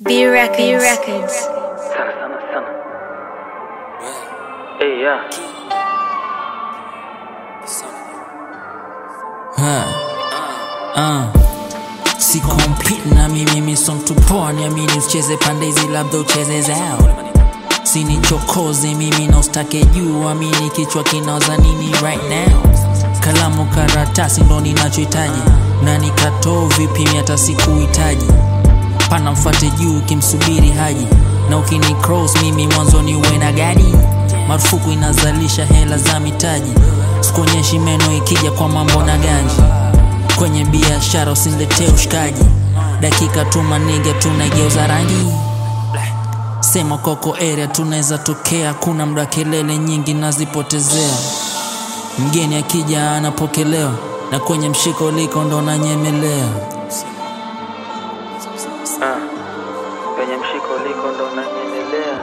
B Records. B Records. Sana sana sana. Hey yeah. Uh. Si compete na mimi mi song tu poa niamini usicheze pande hizi labda ucheze zao sinichokoze mimi na ustake juu amini kichwa kinaoza nini right now kalamu karatasi ndo ninachohitaji na nikatoo vipimi hata sikuhitaji pana mfate juu ukimsubiri haji na ukini cross mimi mwanzoni uwe na gadi marufuku inazalisha hela za mitaji sikuonyeshi meno ikija kwa mambo na ganji kwenye biashara usiniletee ushikaji dakika tu maniga tunaigeuza rangi sema koko area tunaweza tokea kuna mda kelele nyingi nazipotezea mgeni akija anapokelewa na kwenye mshiko liko ndo nanyemelea Ah. Penye mshiko liko ndo nanyemelea.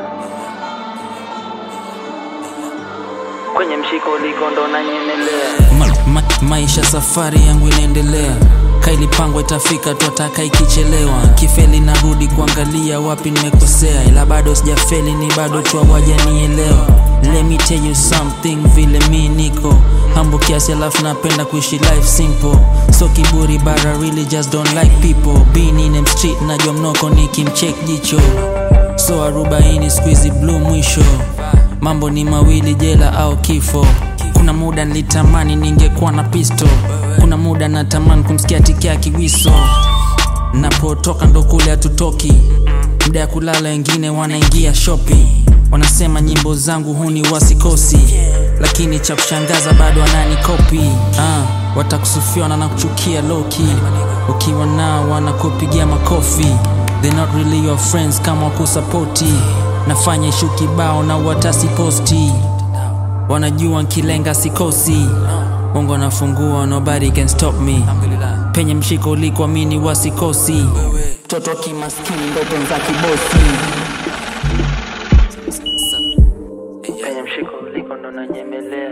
Kwenye mshiko liko ndo nanyemelea. ma, ma, maisha safari yangu inaendelea kailipangwa itafika twataka ikichelewa kifeli narudi kuangalia wapi nimekosea ila bado sijafeli ni bado tu hawajanielewa Let me tell you something vile mi niko hambo kiasi alafu napenda kuishi life simple so kiburi but I really just don't like people being in them street najua mnoko nikimcheck jicho so arobaini squeezy blue mwisho mambo ni mawili jela au kifo kuna muda nilitamani ningekuwa na pisto kuna muda natamani kumsikia tikia kiwiso napotoka ndo kule hatutoki muda ya kulala wengine wanaingia shopping wanasema nyimbo zangu huni wasikosi lakini cha kushangaza bado wananikopi ah, watakusufiwa na nakuchukia loki ukiwa nao wanakupigia makofi They're not really your friends kama wakusapoti nafanya ishu kibao na watasiposti wanajua nkilenga sikosi mungu anafungua nobody can stop me penye mshiko ulikuamini wasikosi mtoto kimaskini ndoto za kibosi Penye mshiko liko ndo nanyemelea.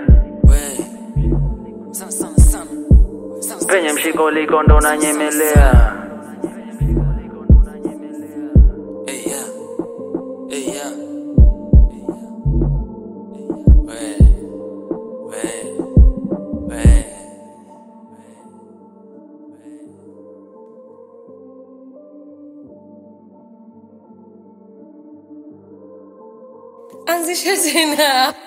Penye mshiko liko ndo nanyemelea. Anzisha tena.